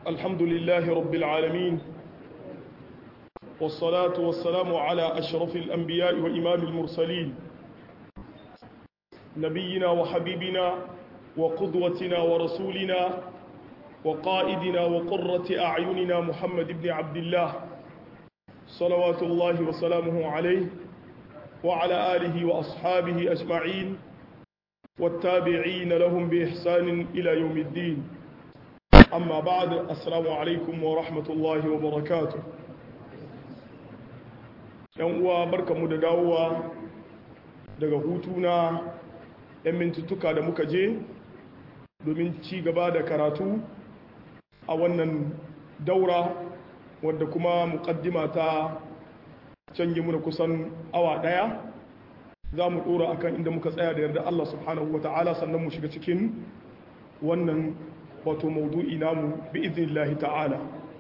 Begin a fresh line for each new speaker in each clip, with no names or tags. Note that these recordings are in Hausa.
الحمد لله رب العالمين والصلاة والسلام على أشرف الأنبياء وإمام المرسلين نبينا وحبيبنا وقدوتنا ورسولنا وقائدنا وقرة أعيننا محمد بن عبد الله صلوات الله وسلامه عليه وعلى آله وأصحابه أجمعين والتابعين لهم بإحسان إلى يوم الدين أما بعد السلام عليكم ورحمة الله وبركاته uwa barkamu da dawowa daga hutuna 'yan mintuttuka da muka je domin ci gaba da karatu a wannan daura wadda kuma mukaddima ta canje muna kusan awa daya za mu dora akan inda muka tsaya da yarda Allah subhanahu wa ta'ala sannan mu shiga cikin wannan wato maudu'i namu bi idnillahi ta'ala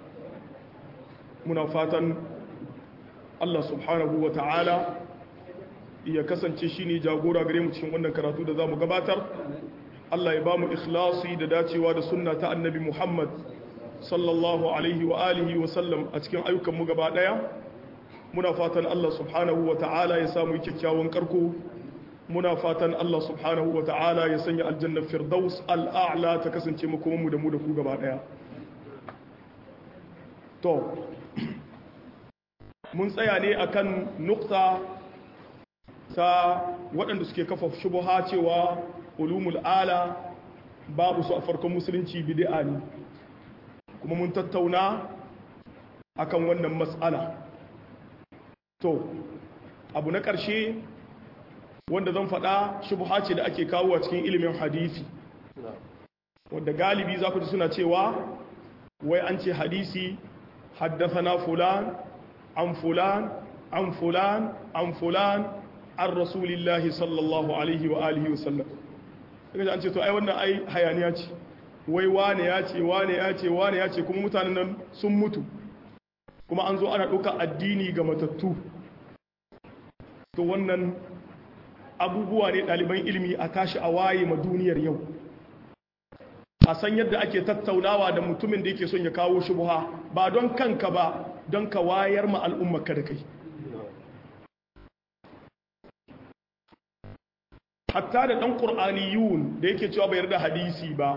muna fatan Allah subhanahu wa ta'ala ya kasance shine jagora gare mu cikin wannan karatu da za mu gabatar Allah ya ba mu ikhlasi da dacewa da sunna ta annabi Muhammad sallallahu alaihi wa alihi wa sallam a cikin ayyukan mu gaba daya muna fatan Allah subhanahu wa ta'ala ya samu kyakkyawan karko muna fatan Allah subhanahu wa ta'ala ya sanya aljanna firdaus al'a'la ta kasance makoman mu da mu da ku gaba daya to mun tsaya ne akan nukta ta waɗanda suke kafa shubuha cewa ulumul ala babu su a farkon musulunci bid'a ne kuma mun tattauna akan wannan matsala to abu na ƙarshe wanda zan faɗa shubha ce da ake kawo a cikin ilimin hadisi wanda galibi za ku ji suna cewa wai an ce hadisi haddasa fulan an fulan an fulan an fulan an rasulillahi sallallahu alaihi wa alihi wa sallam daga an ce to ai wannan ai hayaniya ce wai wane ya ce wane ya ce wane ya ce kuma mutanen nan sun mutu kuma an zo ana ɗauka addini ga matattu to wannan abubuwa ne ɗaliban ilimi a tashi a waye ma duniyar yau a san yadda ake tattaunawa da mutumin da yake son ya kawo shubha ba don kanka ba don ka wayar ma al'ummarka da kai hatta da ɗan ƙur'aniyun da yake cewa bai yarda hadisi ba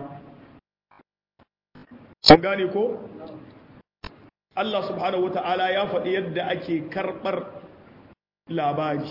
sun gane ko Allah subhanahu wa ta'ala ya faɗi yadda ake karɓar labari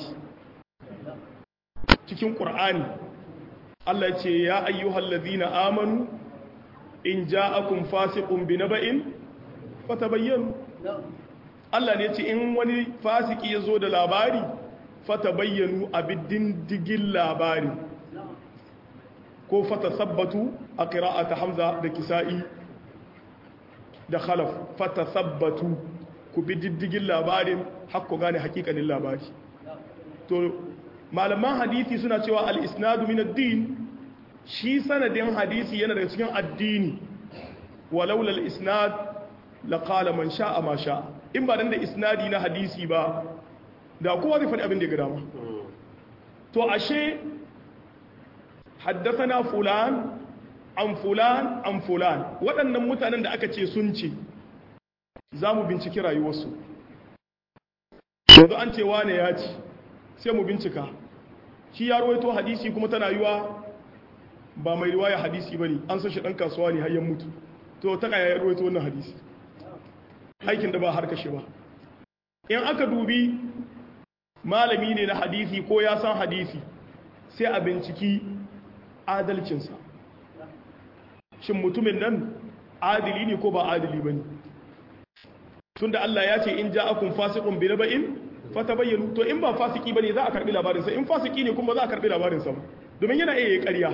cikin ƙur'ani Allah ce ya ayyuhal ladhina amanu in ja'akum fasiqun binaba'in fatabayyanu Allah ne ce in wani fasiki ya zo da labari fatabayyanu abidin digin labari ko fatasabbatu a qira'ata hamza da kisa'i da khalaf fatasabbatu ku bi diddigin labarin hakku gane hakikanin labari to malaman hadisi suna cewa al-isnadu min ad-din shi sanadin hadisi yana daga cikin addini walaula al-isnad laqala man sha'a ma sha'a in ba dan da isnadi na hadisi ba da kowa zai faɗi abin da ya ga dama to ashe haddathana fulan an fulan an fulan waɗannan mutanen da aka ce sun ce za mu binciki rayuwarsu yanzu an ce wane ya ci sai mu bincika shi ya rawaito hadisi kuma tana yiwa ba mai riwaya hadisi ba ne an san shi ɗan kasuwa ne hayyan mutu to ta kaya ya rawaito wannan hadisi aikin da ba har kashe ba in aka dubi malami ne na hadisi ko ya san hadisi sai a binciki adalcinsa shin mutumin nan adili ne ko ba adili ba ne tun da Allah ya ce in ja akun fasikun bi naba'in fata bayyanu to in ba fasiki ba ne za a karbi labarinsa in fasiki ne kuma za a karbi labarinsa ba domin yana iya ƙarya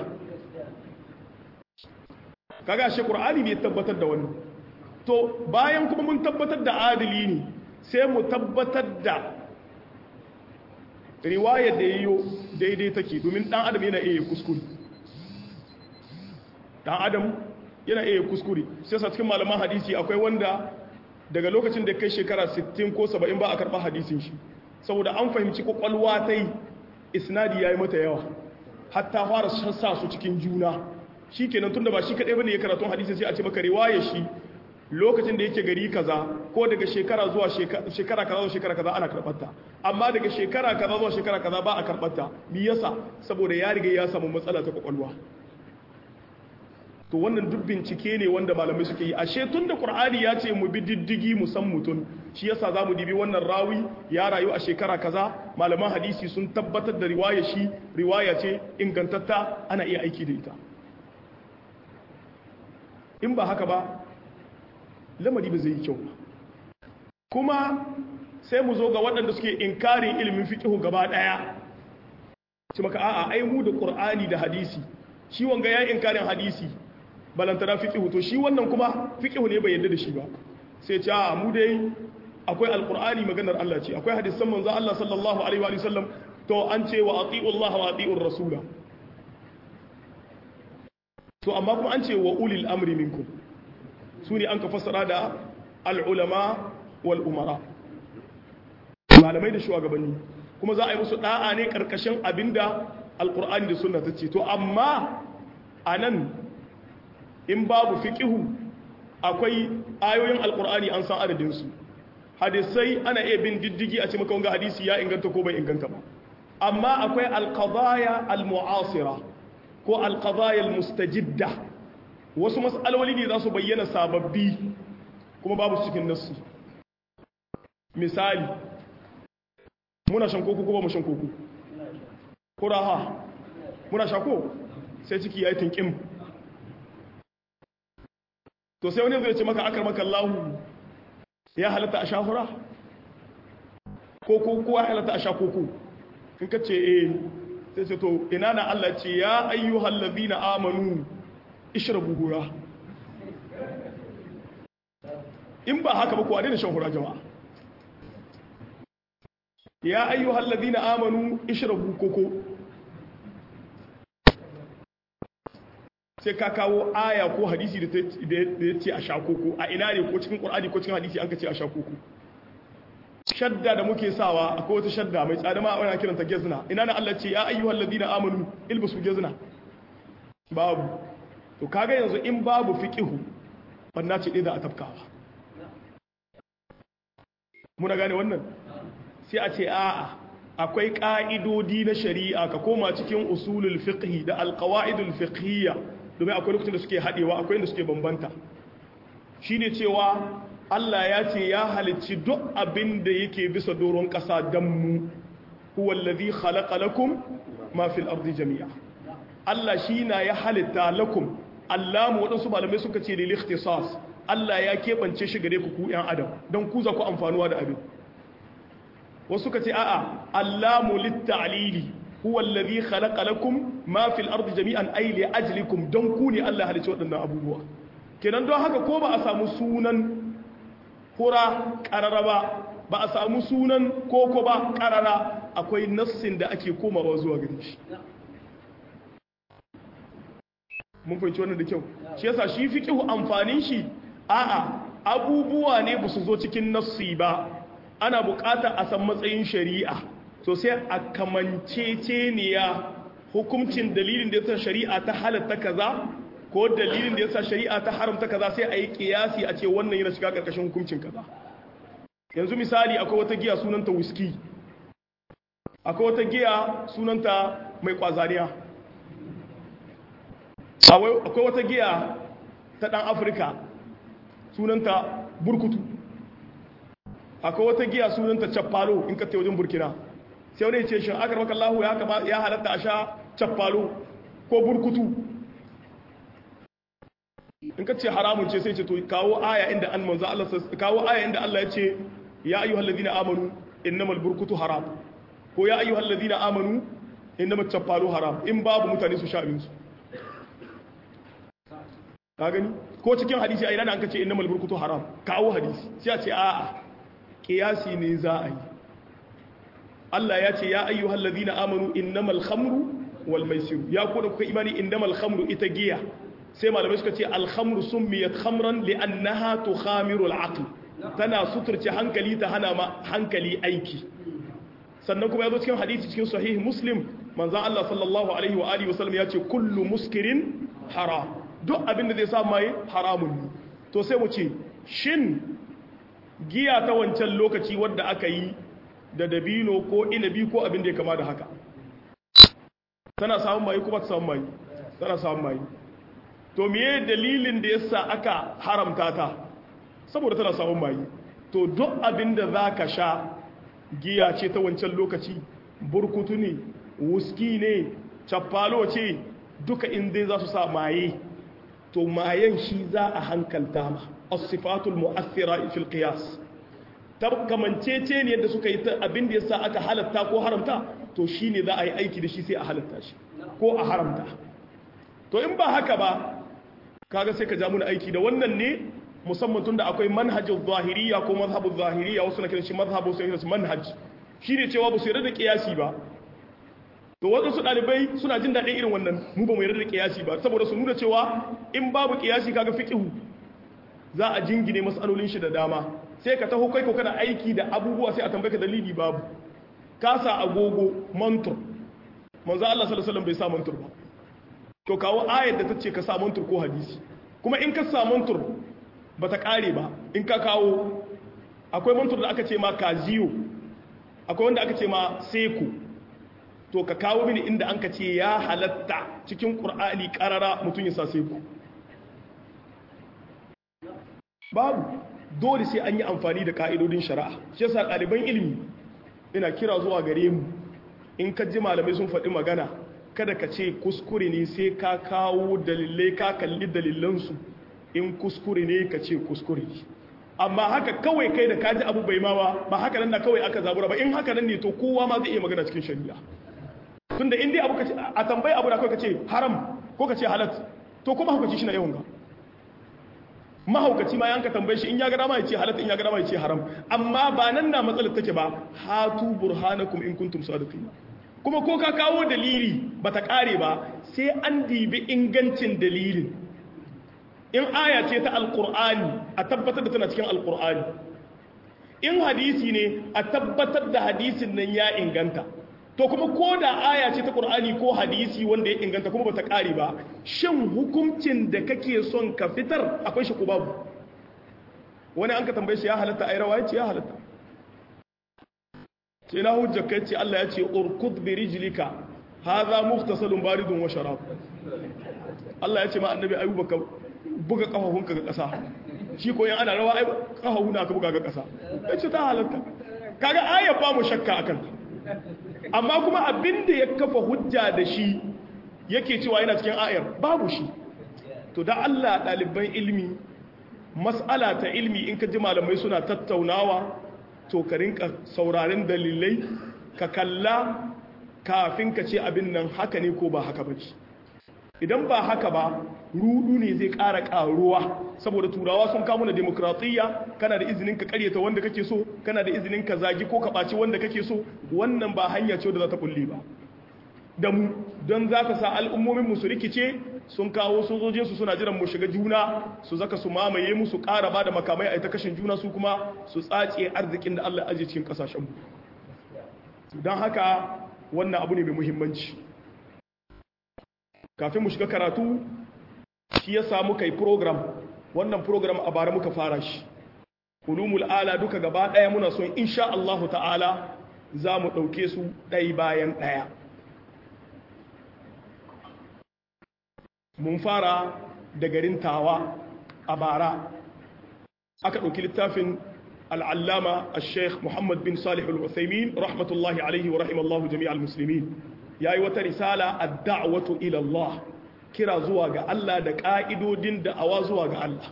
kaga shi qur'ani ne tabbatar da wannan to bayan kuma mun tabbatar da adili ne sai mu tabbatar da riwayar da yayo daidai take domin dan adam yana iya kuskure dan adam yana iya kuskure sai sa cikin malaman hadisi akwai wanda daga lokacin da kai shekara 60 ko 70 ba a karɓa hadisin shi saboda an fahimci kwakwalwa ta yi isnadi ya yi mata yawa hatta fara sa su cikin juna shi kenan tun da ba shi kaɗai ba ne ya karatun hadisi sai a ce maka riwaya shi lokacin da yake gari kaza ko daga shekara zuwa shekara kaza zuwa shekara kaza ana karɓarta amma daga shekara kaza zuwa shekara kaza ba a karɓarta me yasa saboda ya riga ya samu matsala ta kwakwalwa to wannan duk bincike ne wanda malamai suke yi ashe tun da qur'ani ya ce mu bi diddigi mu san mutum shi yasa za mu dibi wannan rawi ya rayu a shekara kaza malaman hadisi sun tabbatar da riwaya shi riwaya ce ingantatta ana iya aiki da ita in ba haka ba lamari ba zai yi kyau kuma sai mu zo ga waɗanda suke inkarin ilimin fiqh gaba ɗaya ci maka a'a ai mu da qur'ani da hadisi shi wanga ya inkarin hadisi balantana fiqh to shi wannan kuma fiqh ne bai yadda da shi ba sai ce a mu dai akwai alqur'ani maganar Allah ce akwai hadisan manzo Allah sallallahu alaihi wa sallam to an ce wa ati'u Allah wa ati'ur rasula to amma kuma an ce wa ulil amri minkum su ne an ka fassara da al'ulama wal umara malamai da shugabanni kuma za a yi musu da'a ne karkashin abinda alqur'ani da sunna ta ce to amma anan in babu fiqihu akwai ayoyin alqur'ani an san adadin su hadisai ana iya bin diddigi a ce maka wanga hadisi ya inganta ko bai inganta ba amma akwai alqadaya almu'asira ko alqadaya almustajidda wasu mas'aloli ne za su bayyana sababbi kuma babu cikin nassi misali muna shan koko ko ba mu shan koko kuraha muna sha ko sai ciki ya yi tinkin to sai wani zai ce maka akar maka Allahu ya halatta a shahura koko ko ya halatta a sha koko in ka ce eh sai ce to ina na Allah ce ya ayyuhal ladina amanu ishrabu hura in ba haka ba ko a daina shan hura jama'a ya ayyuhal ladina amanu ishrabu koko sai ka kawo aya ko hadisi da ya ce a sha koko a ina ne ko cikin qur'ani ko cikin hadisi an ka ce a sha koko shadda da muke sawa akwai wata shadda mai tsada ma ana kiranta gezna ina na Allah ce ya ayyuhal ladina amanu ilbasu gezna babu to kaga yanzu in babu fiqihu banna ce dai da a tafkawa muna gane wannan sai a ce a'a akwai ƙa'idodi na shari'a ka koma cikin usulul fiqhi da alqawaidul fiqhiyya domin akwai lokacin da suke haɗewa akwai inda suke bambanta shine cewa Allah ya ce ya halicci duk abin da yake bisa doron ƙasa dan mu huwa allazi khalaqa lakum ma fil ardi jami'a Allah shi na ya halitta lakum Allah mu waɗansu malamai suka ce lil ikhtisas Allah ya keɓance shi gare ku ku ‘yan adam don ku za ku amfanuwa da abin wasu ka ce a'a allamu litta'alili huwa allazi khalaqa lakum ma fil ardi jami'an ay li ajlikum don ku ne Allah halicci waɗannan abubuwa kenan don haka ko ba a samu sunan hura qarara ba ba a samu sunan koko ba qarara akwai nassin da ake komawa zuwa gare shi mun fahimci wannan da kyau shi yasa shi fiqhu amfanin shi a'a abubuwa ne ba su zo cikin nassi ba ana bukata a san matsayin shari'a so sai a kamanceceniya hukuncin dalilin da yasa shari'a ta halatta kaza ko dalilin da yasa shari'a ta haramta kaza sai a yi kiyasi a ce wannan yana shiga karkashin hukuncin kaza yanzu misali akwai wata giya sunanta whisky akwai wata giya sunanta mai kwazariya akwai wata giya ta dan afirka sunanta burkutu akwai wata giya sunanta cappalo in ka wajen burkina sai wani ce shi aka maka Allah ya halatta a sha cappalo ko burkutu in ka ce haramun ce sai ce to kawo aya inda an manzo Allah kawo aya inda Allah ya ce ya ayyuhal ladina amanu innamal burkutu haram ko ya ayyuhal ladina amanu innamat cappalo haram in babu mutane su sha abin su ka gani ko cikin hadisi a ina da an kace innamal burkutu haram kawo hadisi sai a ce a'a kiyasi ne za a yi Allah ya ce ya ayyuhal ladina amanu innamal khamru wal maisir ya ko da kuka imani innamal khamru ita giya sai malamai suka ce al khamru summiyat khamran li'annaha tukhamiru al aql tana suturce hankali ta hana ma hankali aiki sannan kuma yazo cikin hadisi cikin sahih muslim manzon Allah sallallahu alaihi wa alihi wasallam ya ce kullu muskirin haram duk abin da zai sa mai haramun ne to sai mu ce shin giya ta wancan lokaci wadda aka yi da dabino ko inabi ko abin da ya kama da haka tana samun mayi kuma ta samun mayi tana samun mayi to miye dalilin da yasa aka haramta ta saboda tana samun mayi to duk abin da za ka sha giya ce ta wancan lokaci burkutu ne wuski ne cappalo ce duka inda za su sa maye to mayen shi za a hankalta ma asifatul mu'athira fil qiyas kamancece ne yadda suka yi ta abin da yasa aka halatta ko haramta to shine za a yi aiki da shi sai a halatta shi ko a haramta to in ba haka ba kaga sai ka ja muna aiki da wannan ne musamman tunda akwai manhajin zahiriya ko mazhabin zahiriya wasu na kiran shi mazhabu sai kiran manhaj shine cewa ba su yarda da kiyasi ba to waɗansu ɗalibai suna jin daɗin irin wannan mu ba mu yarda da kiyasi ba saboda su nuna cewa in babu kiyasi kaga fiqhu za a jingine masalolin shi da dama sai ka taho kai ko kana aiki da abubuwa sai a tambaye ka dalili babu ka sa agogo mantur manzo Allah sallallahu alaihi wasallam bai sa mantur ba to kawo ayar da tace ka sa mantur ko hadisi kuma in ka sa mantur bata kare ba in ka kawo akwai mantur da aka ce ma kaziyo akwai wanda aka ce ma seku to ka kawo mini inda an ka ce ya halatta cikin qur'ani karara mutun ya sa seku babu dole sai an yi amfani da ka'idodin shari'a shi yasa ɗaliban ilimi ina kira zuwa gare mu in ka ji malamai sun faɗi magana kada ka ce kuskure ne sai ka kawo dalilai ka kalli dalilansu in kuskure ne ka ce kuskure amma haka kawai kai da kaji abu bai mawa ba haka nan na kawai aka zabura ba in haka nan ne to kowa ma zai iya magana cikin shari'a tunda in dai abu ka ce a tambayi abu da kawai ka ce haram ko ka ce halat to kuma hukunci shi na yawan ga mahaukaci ma yanka tambaye shi in ya gada ma ya ce halatta in ya gada ma ya ce haram amma ba nan na matsalar take ba hatu burhanakum in kuntum sadiqin kuma ko ka kawo dalili bata kare ba sai an dibi ingancin dalilin in aya ce ta alqur'ani a tabbatar da tana cikin alqur'ani in hadisi ne a tabbatar da hadisin nan ya inganta to kuma ko da aya ce ta qur'ani ko hadisi wanda ya inganta kuma bata kare ba shin hukuncin da kake son ka fitar akwai shi ko babu wani an ka tambaye shi ya halatta ai rawa yace ya halatta sai na hujja kai ce Allah ya ce urkud bi rijlika hadha mughtasalun baridun wa sharab Allah ya ce ma annabi ayyuba ka buga kafafunka ga kasa shi ko yan ana rawa ai kafafuna ka buga ga kasa yace ta halatta kaga aya ba mu shakka akan amma kuma abin da ya kafa hujja da shi yake cewa yana cikin ayar babu shi to da Allah ɗaliban ilmi mas'ala ta ilmi in ka ji malamai suna tattaunawa to ka rinka saurarin dalilai ka kalla kafin ka ce abin nan haka ne ko ba haka ba idan ba haka ba rudu ne zai ƙara ƙaruwa saboda turawa sun kamo na demokratiyya kana da izinin ka karyata wanda kake so kana da izinin ka zagi ko ka ɓaci wanda kake so wannan ba hanya ce da za ta kulle ba da mu don za ka sa al'ummomin mu su rikice sun kawo sojojinsu suna jiran mu shiga juna su zaka su mamaye mu su ƙara ba da makamai a ita kashin juna su kuma su tsace arzikin da Allah ajiye cikin ƙasashen mu don haka wannan abu ne mai muhimmanci kafin mu shiga karatu shi ya samu kai program wannan program a bara muka fara shi ulumul ala duka gaba daya muna son insha Allah ta'ala za mu ɗauke su ɗai bayan ɗaya mun fara da garin tawa a bara aka ɗauki littafin al'allama a sheikh muhammad bin salih al-uthaymin rahmatullahi alaihi wa rahimallahu jami'al musulmin ya yi wata risala a da'watu ilallah kira zuwa ga Allah da ƙa'idodin da'awa zuwa ga Allah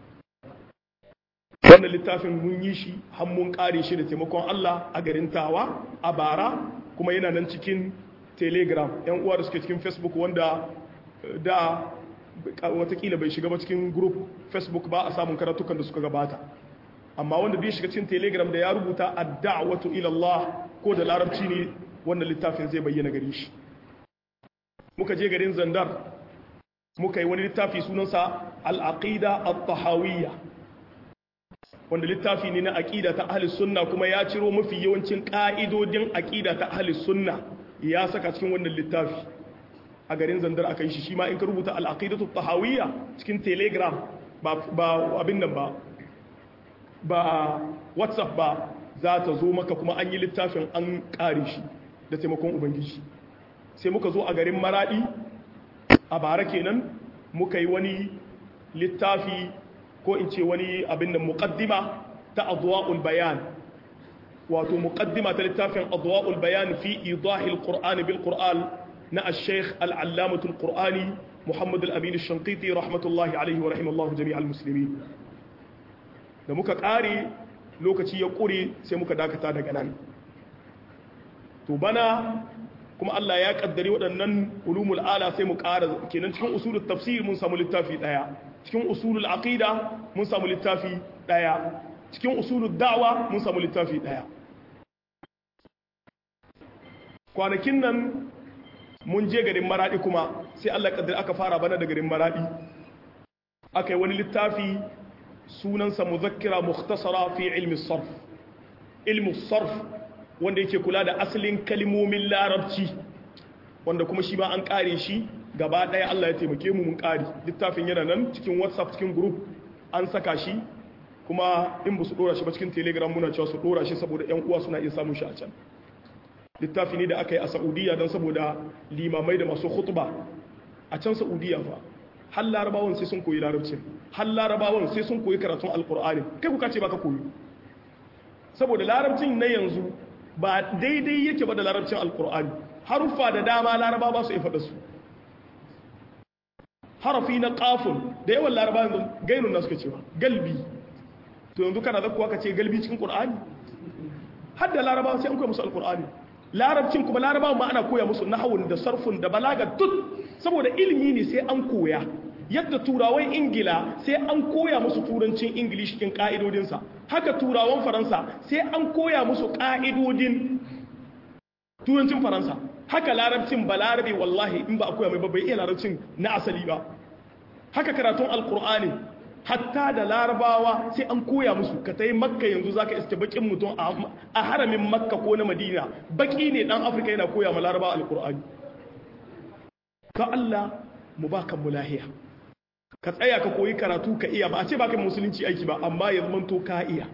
wannan littafin mun yi shi mun ƙare shi da taimakon Allah a garin tawa a bara kuma yana nan cikin telegram yan uwa da suke cikin facebook wanda da watakila bai shiga ba cikin group facebook ba a samun karatukan da suka gabata amma wanda bai shiga cikin telegram da ya rubuta a da'watu ilallah ko da larabci ne wannan littafin zai bayyana gare shi muka je garin zandar muka yi wani littafi sunansa al'aqida at-tahawiyya wanda littafi ne na aqida ta ahli sunna kuma ya ciro mafi yawancin ka'idodin aqida ta ahli sunna ya saka cikin wannan littafi a garin zandar aka yi shi shi ma in ka rubuta al'aqidatu at-tahawiyya cikin telegram ba abin nan ba ba whatsapp ba za ta zo maka kuma an yi littafin an ƙare shi da taimakon ubangiji sai muka zo a garin maradi a bara kenan muka yi wani littafi ko in ce wani abin da muqaddima ta adwa'ul bayan wato muqaddima ta littafin adwa'ul bayan fi idahil qur'an bil qur'an na al-sheikh al-allamah al-qur'ani muhammad al-amin al-shanqiti rahmatullahi alayhi wa rahimallahu jami'al muslimin da muka kare lokaci ya kure sai muka dakata daga nan to bana kuma Allah ya kaddari waɗannan ulumul ala sai mu ƙara kenan cikin usulul tafsir mun samu littafi ɗaya cikin usulul aqida mun samu littafi ɗaya cikin usulul da'wa mun samu littafi ɗaya kwanakin nan mun je garin maradi kuma sai Allah kaddari aka fara bana da garin maradi aka yi wani littafi sunansa muzakkira mukhtasara fi ilmi sarf ilmi sarf wanda yake kula da asalin kalmomin larabci wanda kuma shi ma an kare shi gaba ɗaya Allah ya taimake mu mun kare littafin yana nan cikin whatsapp cikin group an saka shi kuma in ba su dora shi ba cikin telegram muna cewa su dora shi saboda yan uwa suna iya samun shi a can littafi ne da aka yi a saudiya don saboda limamai da masu khutba a can saudiya fa har larabawan sai sun koyi larabcin har larabawan sai sun koyi karatun alkur'ani kai kuka ce baka koyi saboda larabcin na yanzu ba daidai yake ba da larabcin alkur'ani haruffa da dama laraba ba su ifada su harafi na kafin da yawan laraba yanzu gainun na suka cewa galbi to yanzu kana zakuwa ka ce galbi cikin qur'ani har da laraba sai an koya musu alkur'ani larabcin kuma laraba ma ana koya musu nahawun da sarfun da balaga duk saboda ilimi ne sai an koya yadda turawan ingila sai an koya musu turancin ingilishi cikin ka'idodinsa haka turawan faransa sai an koya musu ka'idodin turancin faransa haka larabcin ba larabe wallahi in ba a koya mai babbai iya larabcin na asali ba haka karatun alkur'ani hatta da larabawa sai an koya musu ka ta yi makka yanzu za ka iske bakin mutum a haramin makka ko na madina baki ne dan afirka yana koya ma larabawa alkur'ani ka allah mu ba kan lahiya ka tsaya ka koyi karatu ka iya ba a ce ba kan musulunci aiki ba amma ya zama to ka iya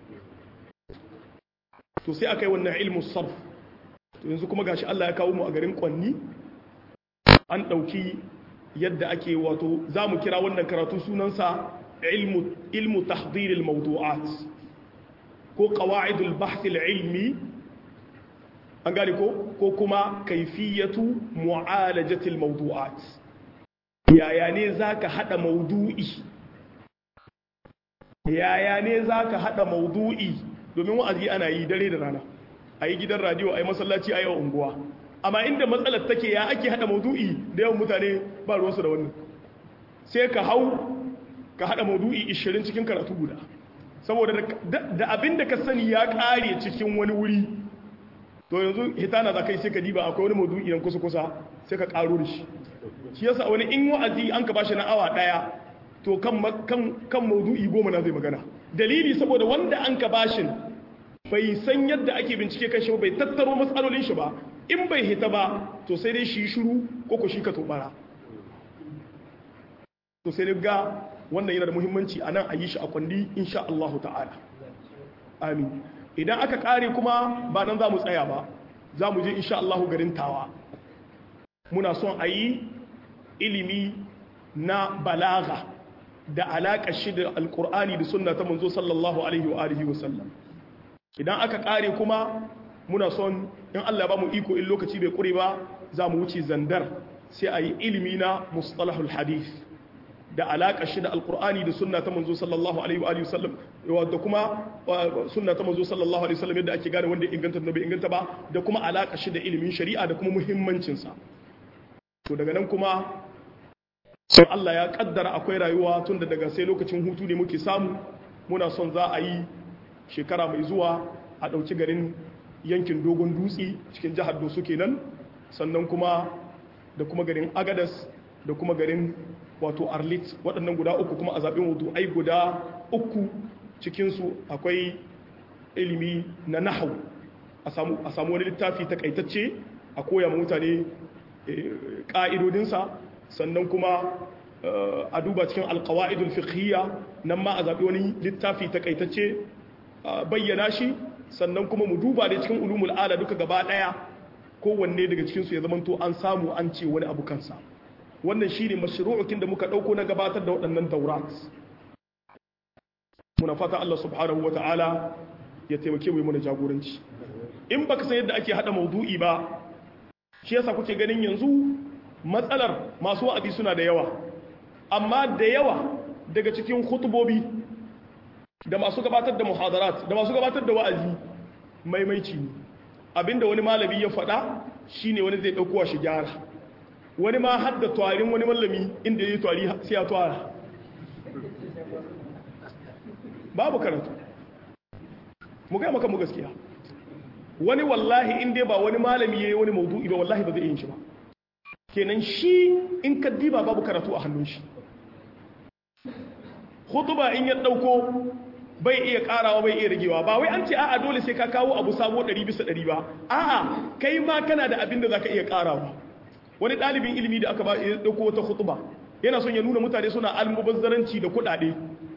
to sai aka yi wannan ilmu sarf to yanzu kuma gashi allah ya kawo mu a garin kwanni an ɗauki yadda ake wato za mu kira wannan karatu sunansa ilmu tahdiril mawdu'at ko qawa'idul bahthil ilmi an gane ko ko kuma kaifiyatu mu'alajatil mawdu'at yaya ne zaka hada mawdu'i yaya ne zaka hada mawdu'i domin wa'azi ana yi dare da rana ayi gidan radio ayi masallaci ayi unguwa amma inda matsalar take ya ake hada maudu'i da yawan mutane ba ruwansu da wannan sai ka hau ka hada maudu'i 20 cikin karatu guda saboda da abin da ka sani ya kare cikin wani wuri to yanzu hitana za kai sai ka diba akwai wani maudu'i nan kusa kusa sai ka karo da shi shi yasa wani in wa'azi an ka bashi na awa daya to kan kan kan maudu'i goma na zai magana dalili saboda wanda an ka bashin bai san yadda ake bincike kan shi bai tattaro matsalolin shi ba in bai hita ba to sai dai shi shiru ko ko shi ka tobara to sai ga wannan yana da muhimmanci a nan a yi shi a kwandi insha Allah ta'ala amin idan aka kare kuma ba nan za mu tsaya ba za mu je insha Allah garin tawa muna son a yi ilimi na balaga da alaƙa shi da alƙur'ani da sunna ta manzo sallallahu alaihi wa alihi wa sallam idan aka kare kuma muna son in Allah ba mu iko in lokaci bai kure ba za mu wuce zandar sai a yi ilimi na mustalahul hadith da alaƙa shi da alƙur'ani da sunna ta manzo sallallahu alaihi wa sallam da kuma sunna ta manzo sallallahu alaihi wasallam yadda ake gane wanda inganta da bai inganta ba da kuma alaƙa shi da ilimin shari'a da kuma muhimmancin sa to daga nan kuma sai Allah ya kaddara akwai rayuwa tun da daga sai lokacin hutu ne muke samu muna son za a yi shekara mai zuwa a ɗauki garin yankin dogon dutse cikin jihar doso kenan sannan kuma da kuma garin agadas da kuma garin wato arlit waɗannan guda uku kuma a zaɓen wato ai guda uku cikinsu akwai ilimi na nahau a samu wani littafi takaitacce a koya ma mutane ƙa'idodinsa sannan kuma a duba cikin alqawaidul fiqhiyya nan ma a zabi wani littafi takaitacce bayyana shi sannan kuma mu duba da cikin ulumul ala duka gaba daya kowanne daga cikin su ya zamanto an samu an ce wani abu kansa wannan shine mashru'ukin da muka dauko na gabatar da waɗannan taurat muna fata Allah subhanahu wataala ya taimake mu mana jagoranci in baka san yadda ake hada maudu'i ba shi yasa kuke ganin yanzu matsalar masu wa'azi suna da yawa amma da yawa daga cikin hutubobi da masu gabatar da muhadarat da masu gabatar da wa'azi maimaici ne abinda wani malami ya faɗa shine wani zai ɗaukowa shi gyara wani ma har da twarin wani mallami inda ya yi twari sai ya twara babu karatu mu gaya maka mu gaskiya wani wallahi in dai ba wani malami ya yi wani maudu'i ba wallahi ba zai yin shi ba kenan shi in ka diba babu karatu a hannun shi hutuba in ya ɗauko bai iya ƙarawa bai iya ragewa ba wai an ce a'a dole sai ka kawo abu sabo 100 bisa 100 ba a'a kai ma kana da abin da zaka iya ƙarawa wani ɗalibin ilimi da aka ba ya ɗauko wata hutuba yana son ya nuna mutane suna almubazzaranci da kuɗaɗe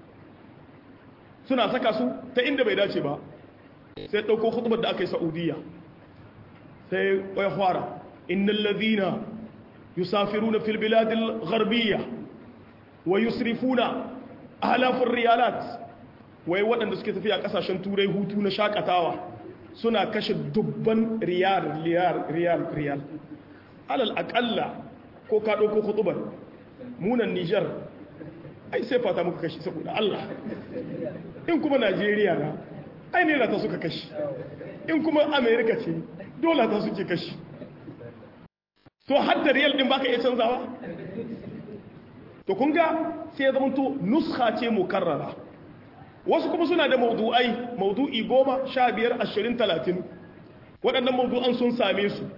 suna saka su ta inda bai dace ba sai ɗauko hutubar da aka yi sa'udiyya sai ya fara innal ladhina yusafiruna fil biladil gharbiyya wa yusrifuna alafin riyalat wai waɗanda suke tafiya ƙasashen turai hutu na shakatawa suna kashe dubban riyal riyal riyal riyal alal aƙalla ko ka ɗauko hutubar munan nijar ai sai fata muka kashi saboda allah in kuma najeriya na ai ne ta suka kashi in kuma amerika ce dole ta suke kashi to hadda riyal ɗin baka iya canzawa to kun ga sai ya zamanto nuska ce mukarrara wasu kuma suna da maudu'ai maudu'i goma sha biyar ashirin talatin waɗannan maudu'an sun same su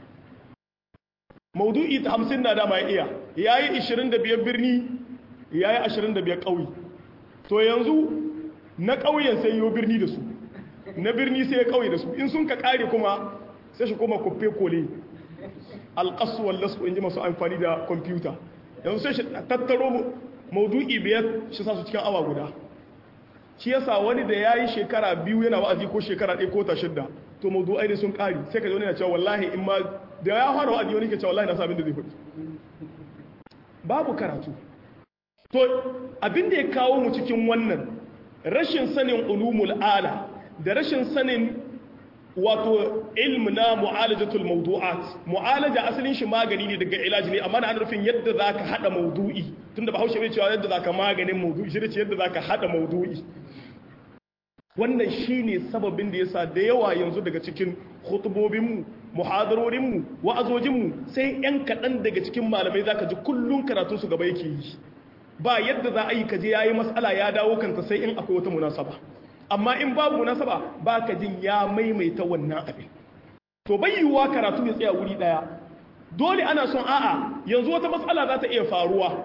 maudu'i ta hamsin na dama ya iya ya yi ashirin da biyar birni ya yi ashirin da biyar ƙauye to yanzu na ƙauyen sai yiwu birni da su na birni sai ya ƙauye da su in sun ka ƙare kuma sai shi kuma kufe kole alƙasu wallasu in ji masu amfani da kwamfuta yanzu sai shi tattaro maudu'i biyar shi sa su cikin awa guda shi yasa wani da ya yi shekara biyu yana wa'azi ko shekara ɗaya ko ta shidda to maudu'ai ne sun ƙari sai ka zo na cewa wallahi in ma da ya fara wa'azi wani ke cewa wallahi na sa abin da zai faɗi babu karatu to abin da ya kawo mu cikin wannan rashin sanin ulumul ala da rashin sanin wato ilm na mu'alajatul mawdu'at mu'alaja asalin shi magani ne daga ilaji ne amma na nufin yadda zaka hada mawdu'i tunda bahaushe bai cewa yadda zaka maganin mawdu'i shi ce yadda zaka hada mawdu'i wannan shine sababin da yasa da yawa yanzu daga cikin khutubobin mu muhadarorin mu wa'azojin mu sai yan kadan daga cikin malamai zaka ji kullun karatun su gaba yake yi ba yadda za a yi kaje yayi mas'ala ya dawo kanta sai in akwai wata munasaba amma in babu munasaba ba ka jin ya maimaita wannan abin to bayyuwa karatu ya tsaya wuri daya dole ana son a'a yanzu wata matsala za ta iya faruwa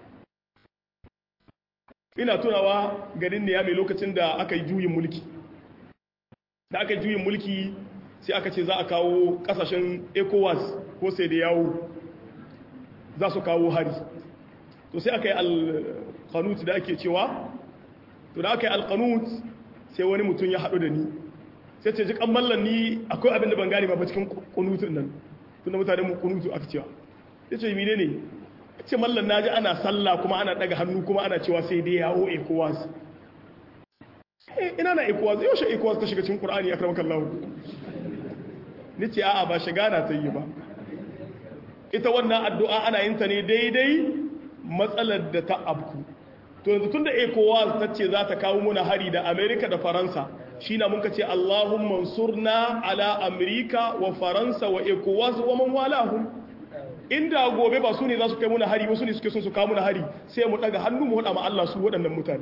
ina tunawa garin ne ya mai lokacin da aka yi juyin mulki da aka yi juyin mulki sai aka ce za a kawo kasashen ecowas ko sai da yawo za su kawo hari to sai aka yi alkanut da ake cewa to da aka yi alkanut sai wani mutum ya haɗu da ni sai ce jikan mallan ni akwai abin da ban gane ba cikin kunutun nan tun da mutane mu kunutu aka cewa ya ce mine ne ya ce mallan na ji ana sallah kuma ana daga hannu kuma ana cewa sai dai yawo ecowas ina na ecowas yaushe ecowas ta shiga cikin ƙur'ani a karamakan lahu ni ce a'a ba shiga na ta yi ba ita wannan addu'a ana yin ta ne daidai matsalar da ta abku to yanzu tun da ecowas ta ce za ta kawo muna hari da amerika da faransa shi na muka ce allahumma surna ala amerika wa faransa wa ecowas wa man walahum inda gobe ba su ne za su kai muna hari wasu ne suke son su kawo muna hari sai mu daga hannu mu hada ma Allah su waɗannan mutane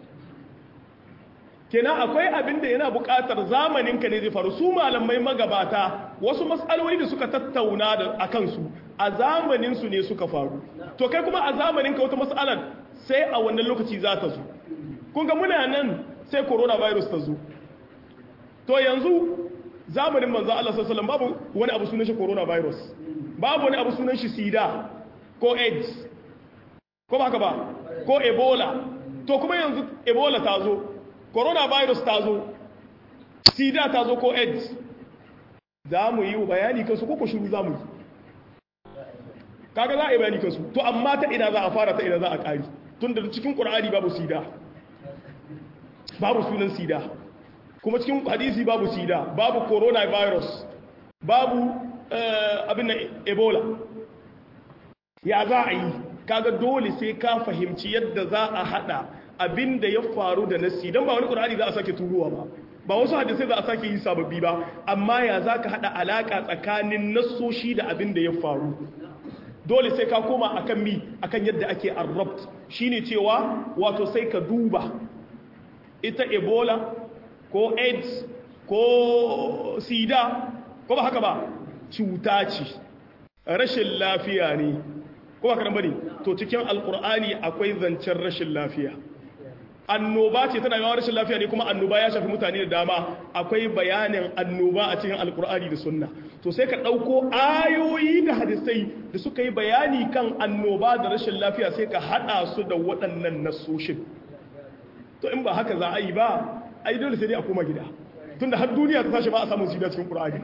kenan akwai abin da yana buƙatar zamanin ka ne zai faru su malamai magabata wasu matsaloli da suka tattauna da akan su a zamanin su ne suka faru to kai kuma a zamanin ka wata matsalar sai a wannan lokaci za ta zo kun ga muna nan sai coronavirus ta zo to yanzu zamanin manzo Allah sallallahu alaihi wasallam babu wani abu sunan shi coronavirus babu wani abu sunan shi sida ko aids ko ba haka ba ko ebola to kuma yanzu ebola ta zo coronavirus ta zo sida ta zo ko aids za mu yi bayani kansu ko shiru za mu yi kaga za a yi bayani kansu to amma ta ina za a fara ta ina za a ƙari tun da cikin ƙur'ani babu sida babu sunan sida kuma cikin hadisi babu sida babu coronavirus babu abin na ebola ya za a yi kaga dole sai ka fahimci yadda za a hada abin da ya faru da nasi don ba wani ƙur'ani za a sake turuwa ba ba wasu hadisai za a sake yi sababbi ba amma ya za ka hada alaƙa tsakanin nassoshi da abin da ya faru dole sai ka koma akan mi akan yadda ake arrabt shine cewa wato sai ka duba ita ebola ko aids ko sida ko ba haka ba cuta ce rashin lafiya ne ko ba karan bane to cikin alkur'ani akwai zancen rashin lafiya annoba ce tana yawan rashin lafiya ne kuma annoba ya shafi mutane da dama akwai bayanin annoba a cikin alkur'ani da sunna to sai ka ɗauko ayoyi da hadisai da suka yi bayani kan annoba da rashin lafiya sai ka haɗa su da waɗannan nasoshin to in ba haka za a yi ba ai dole sai dai a koma gida tunda har duniya ta tashi ba a samun sida cikin qur'ani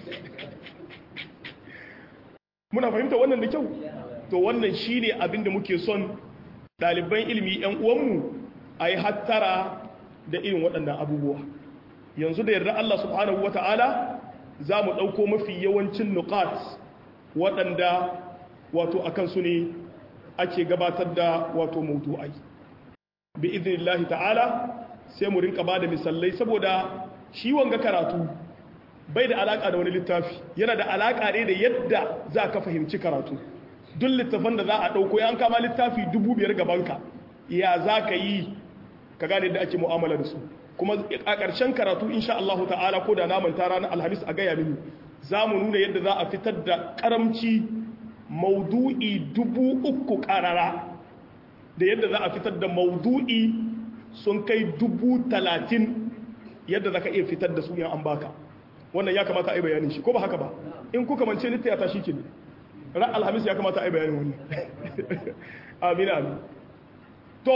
muna fahimta wannan da kyau to wannan shine abin da muke son ɗaliban ilimi yan uwanmu a yi hattara da irin waɗannan abubuwa yanzu da yarda Allah subhanahu wata'ala za mu ɗauko mafi yawancin nukat waɗanda wato akan su ne ake gabatar da wato maudu'ai bi iznillahi ta'ala sai mu rinka bada misalai saboda shi wanga karatu bai da alaka da wani littafi yana da alaka ne da yadda za ka fahimci karatu duk littafan da za a ɗauko yan kama littafi dubu biyar gabanka ya za ka yi ka gane da ake mu'amala da su kuma a ƙarshen karatu insha Allah ta'ala ko da naman tara na alhamis a gaya mini za mu nuna yadda za a fitar da karamci maudu'i dubu uku ƙarara da yadda za a fitar da maudu'i sun kai dubu talatin yadda za ka iya fitar da su yan an baka wannan ya kamata a yi bayanin shi ko ba haka ba in kuka mance litta ya tashi ki ne ran alhamis ya kamata a yi bayanin wani amin amin to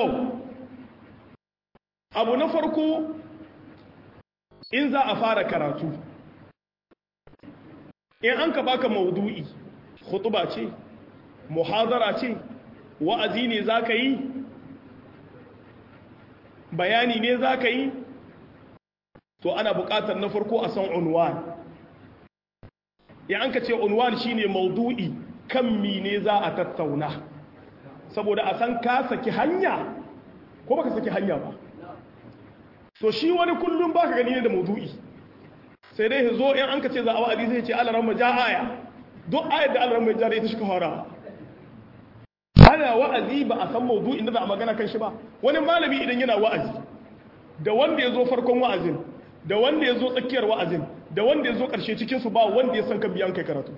abu na farko in za a fara karatu in an ka baka maudu'i khutuba ce muhazara ce wa'azi ne za ka yi bayani ne za ka yi to ana buƙatar na farko a san unwan ya an ka ce unwan shine maudu'i kan mine za a tattauna saboda a san ka saki hanya ko baka saki hanya ba to shi wani kullum baka gani ne da maudu'i sai dai zo in an ka ce za a wa'azi zai ce alaran ja aya duk ayar da alaran mai jara ita shi ka fara ana wa'azi ba a san maudu'in da za a magana kan shi ba wani malami idan yana wa'azi da wanda ya zo farkon wa'azin da wanda ya zo tsakiyar wa'azin da wanda ya zo ƙarshe cikinsu ba wanda ya san kan biyan kai karatu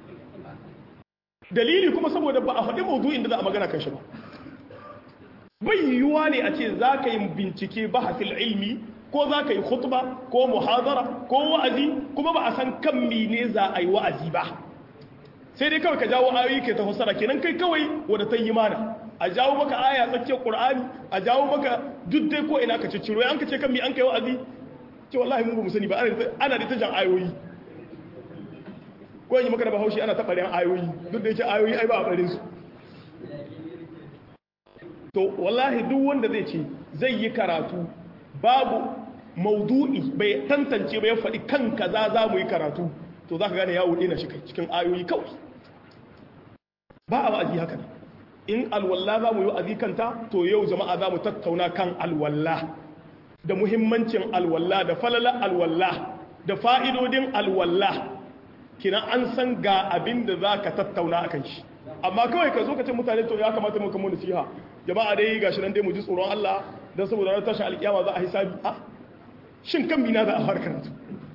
dalili kuma saboda ba a faɗi maudu'in da za a magana kan shi ba bai yiwuwa ne a ce za ka yi bincike ba hasil ilmi ko za ka yi khutba ko muhazara ko wa'azi kuma ba a san kan mene za a yi wa'azi ba sai dai kawai ka jawo ayoyi ke ta fassara kenan kai kawai wadda ta yi mana a jawo maka aya tsakiyar qur'ani a jawo maka duk dai ko ina ka cicciro an ka ce kan mi an kai wa'azi ce wallahi mun ba mu sani ba ana da ta jan ayoyi ko yi maka da bahaushe ana ta ɓarin ayoyi duk da yake ayoyi ai ba a ɓarin su to wallahi duk wanda zai ce zai yi karatu babu maudu'i bai tantance ba ya faɗi kan kaza za mu yi karatu to za ka gane yawo ɗina shi cikin ayoyi kawai ba a wa'azi haka ne in alwallah za mu yi wa'azi kanta to yau jama'a za mu tattauna kan alwallah da muhimmancin alwallah da falalar alwallah da fa'idodin alwallah kina an san ga abin da za ka tattauna a kan shi amma kawai ka zo ka ce mutane to ya kamata mu kamo nasiha jama'a dai gashi nan dai mu ji tsoron Allah don saboda ranar tashin alkiyama za a hisabi a shin kan mina za a fara karatu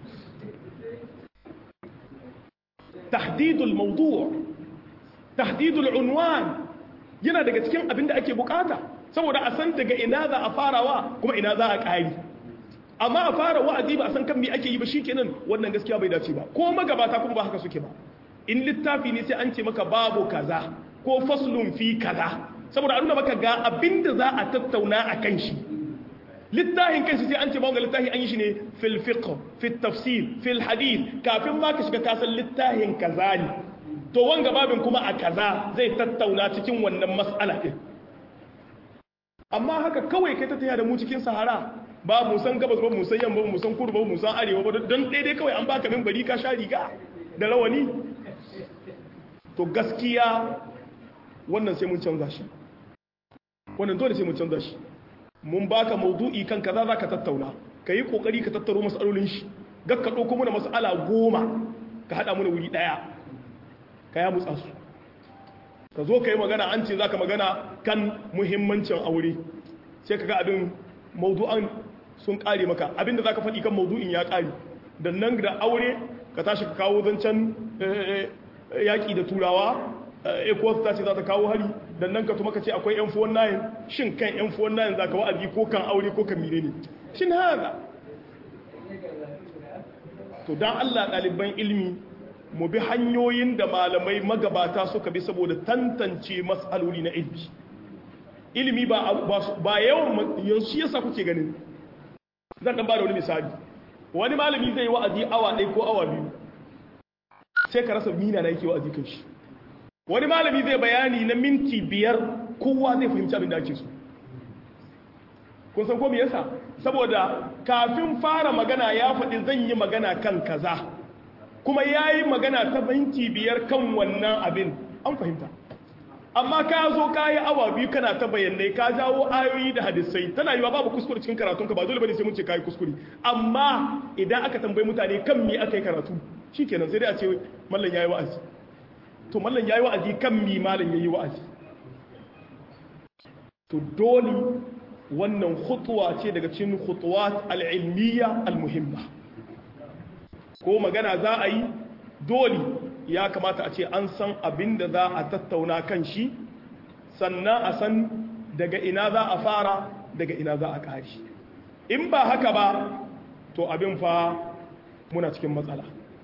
tahdidul mawdu' tahdidul unwan yana daga cikin abin da ake bukata saboda a san daga ina za a farawa kuma ina za a ƙari amma a fara wa'azi ba a san kan me ake yi ba shikenan wannan gaskiya bai dace ba ko magabata kuma ba haka suke ba in littafi ne sai an ce maka babu kaza ko faslun fi kaza saboda a nuna maka ga abinda za a tattauna a kan shi littafin kanshi sai an ce ba littafi an yi shi ne fil fiqh fil tafsir fil hadith kafin ma ka shiga kasan littafin kaza ne to wanga babin kuma a kaza zai tattauna cikin wannan mas'ala din amma haka kawai kai ta taya da mu cikin sahara ba mu san gabas ba mu san yamma ba mu san kudu ba mu san arewa ba don daidai kawai an baka min bari ka sha riga da rawani to gaskiya wannan sai mun canza shi wannan dole sai mun canza shi mun baka maudu'i kan kaza zaka tattauna kai kokari ka tattaro masalolin shi gakka dauko mana mas'ala goma ka hada mana wuri daya ka ya mutsa su ka zo ka yi magana an ce za ka magana kan muhimmancin aure sai ka ga abin maudu'an sun ƙare maka abinda za ka faɗi kan maudu'in ya ƙare da nan da aure ka tashi ka kawo zancen yaƙi da turawa ecowas ta ce za ta kawo hari da nan ka tuma ka ce akwai yan fuwan nayin shin kan yan fuwan nayin za ka wa'azi ko kan aure ko kan mire ne shin haza to don allah ɗaliban ilmi mu bi hanyoyin da malamai magabata suka bi saboda tantance matsaloli na ilmi ilimi ba ba yawan yanzu yasa kuke ganin zan dan bada wani misali wani malami zai yi wa'azi awa ɗaya ko awa biyu sai ka rasa mina na yake wa'azi kan shi wani malami zai bayani na minti biyar kowa zai fahimci abin da ake so kun san ko me yasa saboda kafin fara magana ya faɗi zan yi magana kan kaza kuma ya yi magana ta minti biyar kan wannan abin an fahimta amma ka zo ka yi awa biyu kana ta bayanai ka jawo ayoyi da hadisai tana yi babu kuskure cikin karatunka ba dole bane sai mun ce ka yi kuskure amma idan aka tambayi mutane kan me aka yi karatu shikenan sai dai a ce mallan yayi wa'azi to mallan yayi wa'azi kan me mallan yayi wa'azi to dole wannan khutwa ce daga cikin khutuwat al-ilmiyya al-muhimma ko magana za a yi dole ya kamata a ce an san abin da za a tattauna kan shi sannan a san daga ina za a fara daga ina za a ƙari in ba haka ba to abin fa muna cikin matsala